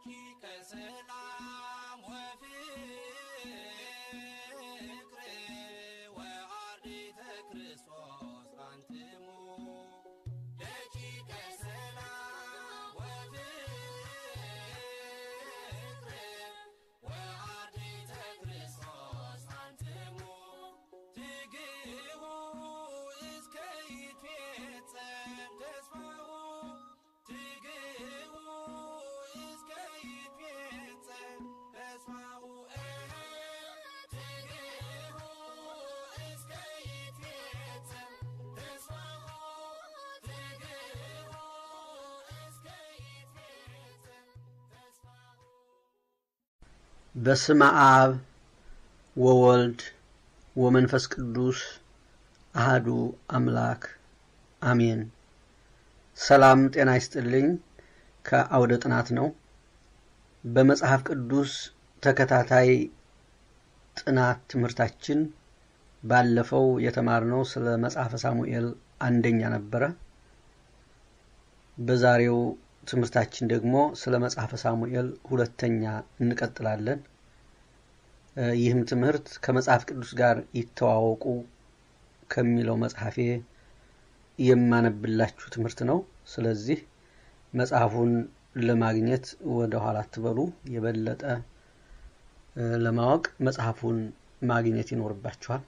ደቂቀ ሰላም ወፍቅር ወአርዲተ ክርስቶስ አንትሙ ደቂቀ ሰላም ወፍቅር ወአርዲተ ክርስቶስ አንትሙ ትግቡ እስከ ይትፌጸም ተስፋሁ ትግቡ እስከ ይትፌጸም ተስፋሁ ትግቡ እስከ ይትፌጸም ተስፋሁ ትግቡ እስከ ይትፌጸም ተስፋሁ በስመ አብ ወወልድ ወመንፈስ ቅዱስ አህዱ አምላክ አሜን። ሰላም ጤና ይስጥልኝ። ከአውደ ጥናት ነው። በመጽሐፍ ቅዱስ ተከታታይ ጥናት ትምህርታችን ባለፈው የተማርነው ስለ መጽሐፈ ሳሙኤል አንደኛ ነበረ። በዛሬው ትምህርታችን ደግሞ ስለ መጽሐፈ ሳሙኤል ሁለተኛ እንቀጥላለን። እ ይህም ትምህርት ከመጽሐፍ ቅዱስ ጋር ይተዋወቁ ከሚለው መጽሐፌ የማነብላችሁ ትምህርት ነው። ስለዚህ መጽሐፉን ለማግኘት ወደ ኋላ አትበሉ። የበለጠ እ ለማወቅ መጽሐፉን ማግኘት ይኖርባችኋል።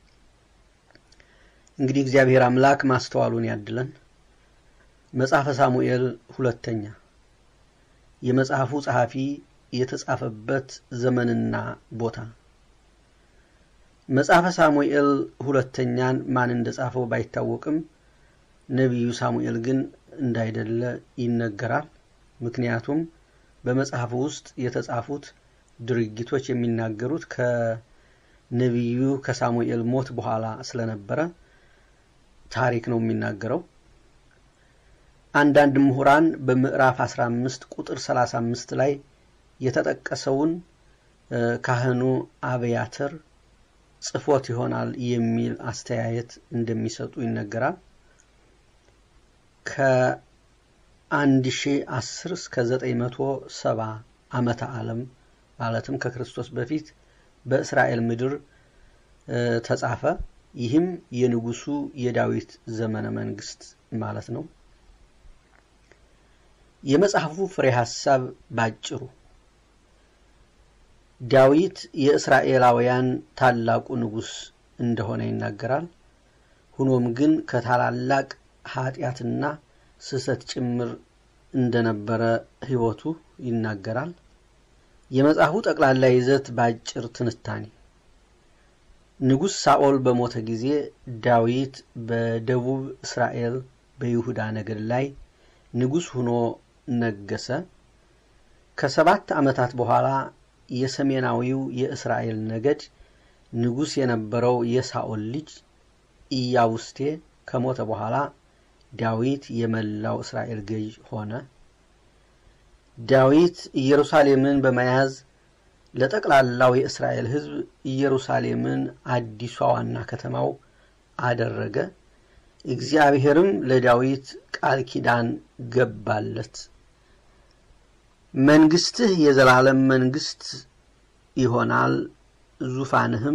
እንግዲህ እግዚአብሔር አምላክ ማስተዋሉን ያድለን። መጽሐፈ ሳሙኤል ሁለተኛ የመጽሐፉ ጸሐፊ የተጻፈበት ዘመንና ቦታ መጽሐፈ ሳሙኤል ሁለተኛን ማን እንደጻፈው ባይታወቅም ነቢዩ ሳሙኤል ግን እንዳይደለ ይነገራል። ምክንያቱም በመጽሐፉ ውስጥ የተጻፉት ድርጊቶች የሚናገሩት ከነቢዩ ከሳሙኤል ሞት በኋላ ስለነበረ ታሪክ ነው የሚናገረው። አንዳንድ ምሁራን በምዕራፍ 15 ቁጥር 35 ላይ የተጠቀሰውን እ ካህኑ አብያተር ጽፎት ይሆናል የሚል አስተያየት እንደሚሰጡ ይነገራል። ከ1010 እስከ 970 ዓመተ ዓለም ማለትም ከክርስቶስ በፊት በእስራኤል ምድር እ ተጻፈ። ይህም የንጉሱ የዳዊት ዘመነ መንግስት ማለት ነው። የመጽሐፉ ፍሬ ሐሳብ ባጭሩ ዳዊት የእስራኤላውያን ታላቁ ንጉሥ እንደሆነ ይናገራል። ሆኖም ግን ከታላላቅ ኃጢአትና ስህተት ጭምር እንደነበረ ሕይወቱ ይናገራል። የመጽሐፉ ጠቅላላ ይዘት በአጭር ትንታኔ ንጉሥ ሳኦል በሞተ ጊዜ ዳዊት በደቡብ እስራኤል በይሁዳ ነገድ ላይ ንጉሥ ሆኖ ነገሰ። ከሰባት ዓመታት በኋላ የሰሜናዊው የእስራኤል ነገድ ንጉሥ የነበረው የሳኦል ልጅ ኢያቡስቴ ከሞተ በኋላ ዳዊት የመላው እስራኤል ገዥ ሆነ። ዳዊት ኢየሩሳሌምን በመያዝ ለጠቅላላው የእስራኤል ሕዝብ ኢየሩሳሌምን አዲሷ ዋና ከተማው አደረገ። እግዚአብሔርም ለዳዊት ቃል ኪዳን ገባለት። መንግስትህ የዘላለም መንግስት ይሆናል፣ ዙፋንህም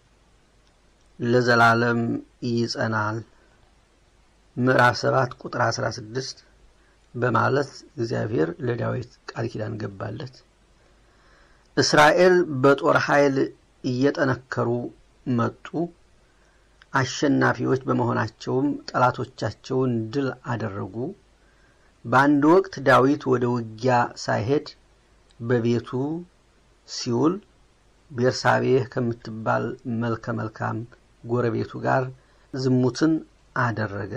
ለዘላለም ይጸናል። ምዕራፍ 7 ቁጥር 16 በማለት እግዚአብሔር ለዳዊት ቃል ኪዳን ገባለት። እስራኤል በጦር ኃይል እየጠነከሩ መጡ። አሸናፊዎች በመሆናቸውም ጠላቶቻቸውን ድል አደረጉ። በአንድ ወቅት ዳዊት ወደ ውጊያ ሳይሄድ በቤቱ ሲውል ቤርሳቤህ ከምትባል መልከ መልካም ጎረቤቱ ጋር ዝሙትን አደረገ።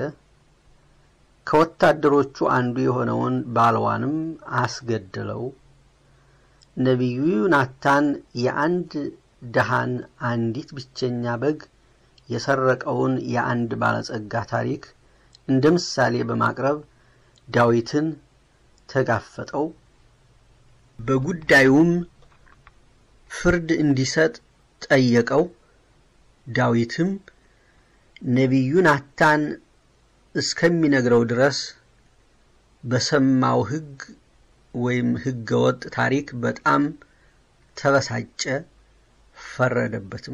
ከወታደሮቹ አንዱ የሆነውን ባልዋንም አስገደለው። ነቢዩ ናታን የአንድ ደሃን አንዲት ብቸኛ በግ የሰረቀውን የአንድ ባለጸጋ ታሪክ እንደ ምሳሌ በማቅረብ ዳዊትን ተጋፈጠው። በጉዳዩም ፍርድ እንዲሰጥ ጠየቀው። ዳዊትም ነቢዩ ናታን እስከሚነግረው ድረስ በሰማው ሕግ ወይም ህገወጥ ታሪክ በጣም ተበሳጨ፣ ፈረደበትም።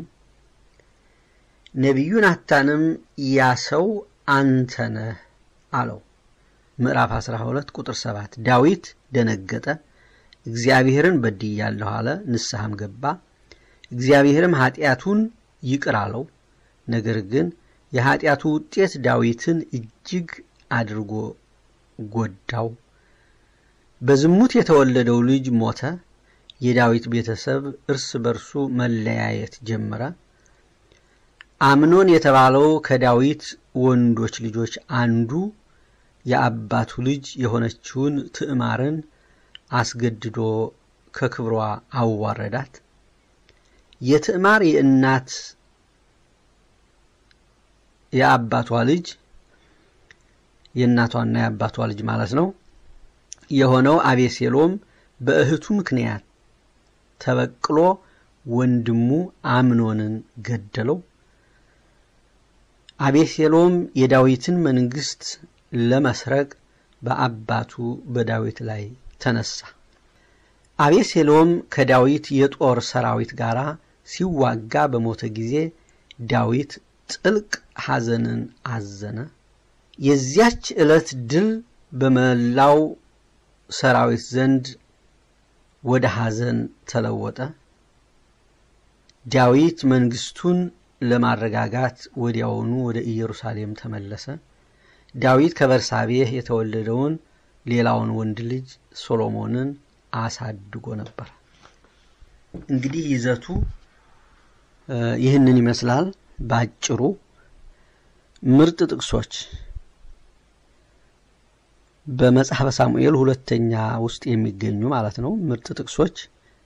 ነቢዩ ናታንም ያ ሰው አንተ ነህ አለው። ምዕራፍ 12 ቁጥር 7 ዳዊት ደነገጠ፣ እግዚአብሔርን በድያለሁ አለ፣ ንስሐም ገባ። እግዚአብሔርም ኃጢአቱን ይቅር አለው። ነገር ግን የኃጢአቱ ውጤት ዳዊትን እጅግ አድርጎ ጎዳው። በዝሙት የተወለደው ልጅ ሞተ። የዳዊት ቤተሰብ እርስ በርሱ መለያየት ጀመረ። አምኖን የተባለው ከዳዊት ወንዶች ልጆች አንዱ የአባቱ ልጅ የሆነችውን ትዕማርን አስገድዶ ከክብሯ አዋረዳት። የትዕማር የእናት የአባቷ ልጅ የእናቷና የአባቷ ልጅ ማለት ነው የሆነው አቤሴሎም በእህቱ ምክንያት ተበቅሎ ወንድሙ አምኖንን ገደለው። አቤሴሎም የዳዊትን መንግስት ለመስረቅ በአባቱ በዳዊት ላይ ተነሳ። አቤሴሎም ከዳዊት የጦር ሰራዊት ጋር ሲዋጋ በሞተ ጊዜ ዳዊት ጥልቅ ሐዘንን አዘነ። የዚያች ዕለት ድል በመላው ሰራዊት ዘንድ ወደ ሐዘን ተለወጠ። ዳዊት መንግስቱን ለማረጋጋት ወዲያውኑ ወደ ኢየሩሳሌም ተመለሰ። ዳዊት ከበርሳቤህ የተወለደውን ሌላውን ወንድ ልጅ ሶሎሞንን አሳድጎ ነበር። እንግዲህ ይዘቱ ይህንን ይመስላል ባጭሩ። ምርጥ ጥቅሶች በመጽሐፈ ሳሙኤል ሁለተኛ ውስጥ የሚገኙ ማለት ነው። ምርጥ ጥቅሶች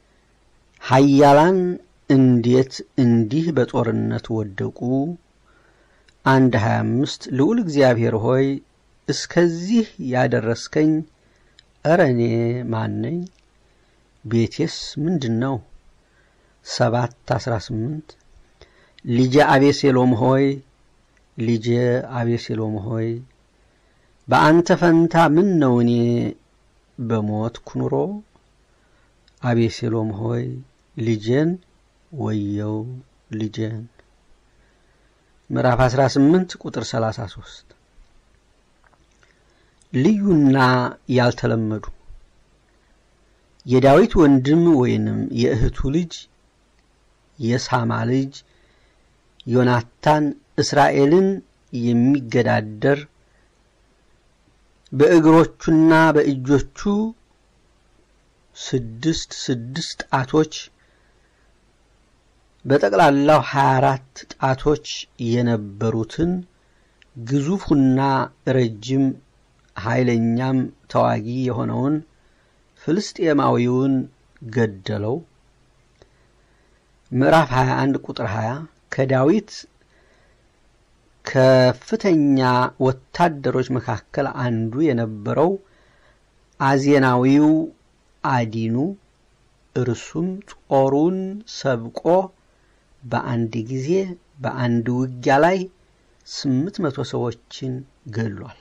ኃያላን እንዴት እንዲህ በጦርነት ወደቁ? አንድ ሀያ አምስት ልዑል እግዚአብሔር ሆይ እስከዚህ ያደረስከኝ እረ እኔ ማን ነኝ? ቤቴስ ምንድን ነው? ሰባት አስራ ስምንት ልጄ አቤሴሎም ሆይ ልጄ አቤሴሎም ሆይ በአንተ ፈንታ ምን ነው እኔ በሞትኩ ኑሮ? አቤሴሎም ሆይ ልጄን ወየው ልጄን። ምዕራፍ 18 ቁጥር 33 ልዩና ያልተለመዱ የዳዊት ወንድም ወይንም የእህቱ ልጅ የሳማ ልጅ ዮናታን እስራኤልን የሚገዳደር በእግሮቹና በእጆቹ ስድስት ስድስት ጣቶች በጠቅላላው 24 ጣቶች የነበሩትን ግዙፉና ረጅም ኃይለኛም ተዋጊ የሆነውን ፍልስጤማዊውን ገደለው። ምዕራፍ 21 ቁጥር 20 ከዳዊት ከፍተኛ ወታደሮች መካከል አንዱ የነበረው አዜናዊው አዲኑ እርሱም ጦሩን ሰብቆ በአንድ ጊዜ በአንድ ውጊያ ላይ ስምንት መቶ ሰዎችን ገሏል።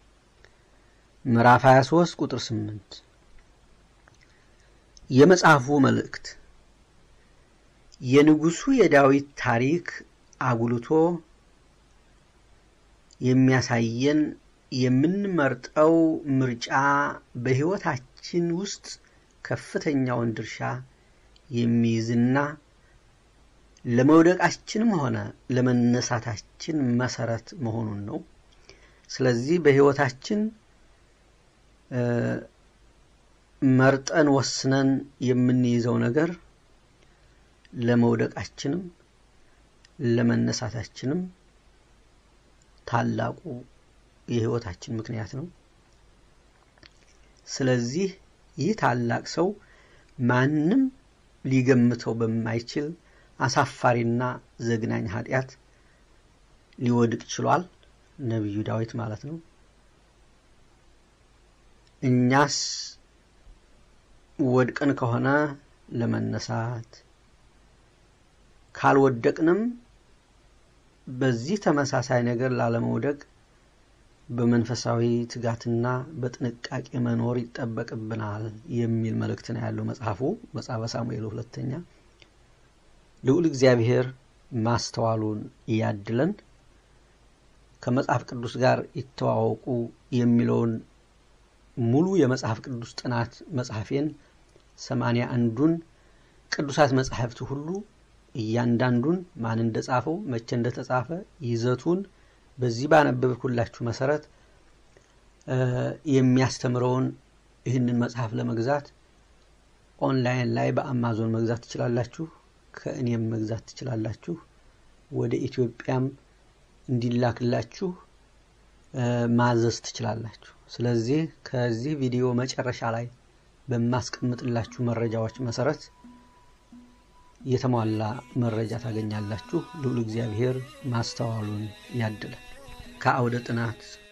ምዕራፍ 23 ቁጥር 8 የመጽሐፉ መልእክት የንጉሡ የዳዊት ታሪክ አጉልቶ የሚያሳየን የምንመርጠው ምርጫ በሕይወታችን ውስጥ ከፍተኛውን ድርሻ የሚይዝና ለመውደቃችንም ሆነ ለመነሳታችን መሰረት መሆኑን ነው። ስለዚህ በሕይወታችን መርጠን ወስነን የምንይዘው ነገር ለመውደቃችንም ለመነሳታችንም ታላቁ የሕይወታችን ምክንያት ነው። ስለዚህ ይህ ታላቅ ሰው ማንም ሊገምተው በማይችል አሳፋሪና ዘግናኝ ኃጢአት ሊወድቅ ችሏል። ነቢዩ ዳዊት ማለት ነው። እኛስ ወድቀን ከሆነ ለመነሳት ካልወደቅንም በዚህ ተመሳሳይ ነገር ላለመውደቅ በመንፈሳዊ ትጋትና በጥንቃቄ መኖር ይጠበቅብናል የሚል መልእክት ነው ያለው መጽሐፉ መጽሐፈ ሳሙኤል ሁለተኛ። ልዑል እግዚአብሔር ማስተዋሉን እያድለን። ከመጽሐፍ ቅዱስ ጋር ይተዋወቁ የሚለውን ሙሉ የመጽሐፍ ቅዱስ ጥናት መጽሐፌን ሰማንያ አንዱን ቅዱሳት መጽሐፍት ሁሉ እያንዳንዱን ማን እንደጻፈው መቼ እንደተጻፈ ይዘቱን በዚህ ባነበብኩላችሁ መሰረት የሚያስተምረውን ይህንን መጽሐፍ ለመግዛት ኦንላይን ላይ በአማዞን መግዛት ትችላላችሁ። ከእኔም መግዛት ትችላላችሁ። ወደ ኢትዮጵያም እንዲላክላችሁ ማዘዝ ትችላላችሁ። ስለዚህ ከዚህ ቪዲዮ መጨረሻ ላይ በማስቀምጥላችሁ መረጃዎች መሰረት የተሟላ መረጃ ታገኛላችሁ። ልዑል እግዚአብሔር ማስተዋሉን ያድላል። ከአውደ ጥናት